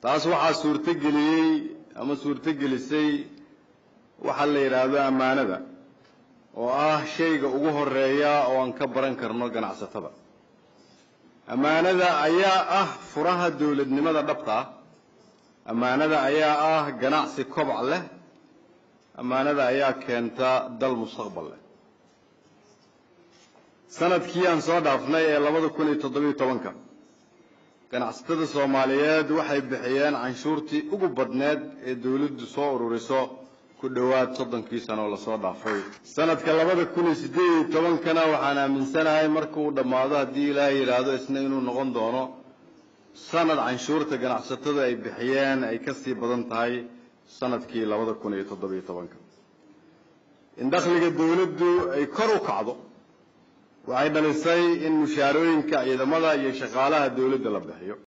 taas waxaa suurtogeliyey ama suurtogelisay waxaa la yidhaahdo ammaanada oo ah shayga ugu horeeya oo aan ka baran karno ganacsatada ammaanada ayaa ah furaha dowladnimada dhabta ah ammaanada ayaa ah ganacsi kobac leh ammaanada ayaa keenta dal mustaqbal leh sanadkii aan soo dhaafnay ee labada kun iyo toddobiyo tobanka ganacsatada soomaaliyeed waxay bixiyeen canshuurtii ugu badneed ee dawladdu soo ururiso ku dhowaad soddonkii sano oo lasoo dhaafay sanadka labada kun iyo siddeed iyo tobankana waxaan aaminsanahay marka uu dhammaado haddii ilaahay yidhaahdo isna inuu noqon doono sanad canshuurta ganacsatada ay bixiyeen ay ka sii badan tahay sanadkii labada kun iyo toddobiyo tobanka in dakhliga dawladdu ay kor u kacdo waxay dhalisay in mushaarooyinka ciidamada iyo shaqaalaha dawladda la bixiyo